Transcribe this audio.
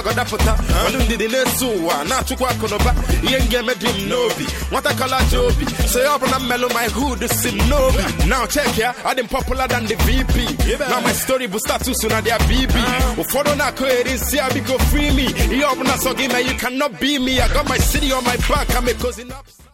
gbagọdapụta ọnụ ndidi na-eso ụwa na-achụkwa akụnụba ihe m ga-eme dị m n'obi nwata kọlaji obi so ya ọbụla mmelụ my hood si m n'obi now check ya adị m popular than the VP na my story bụ status na dia BB ụfọdụ na-akụgheri nsị ya biko free me ihe ọbụla sọ gị mee you cannot be me I got my city on my back I'm a cousin up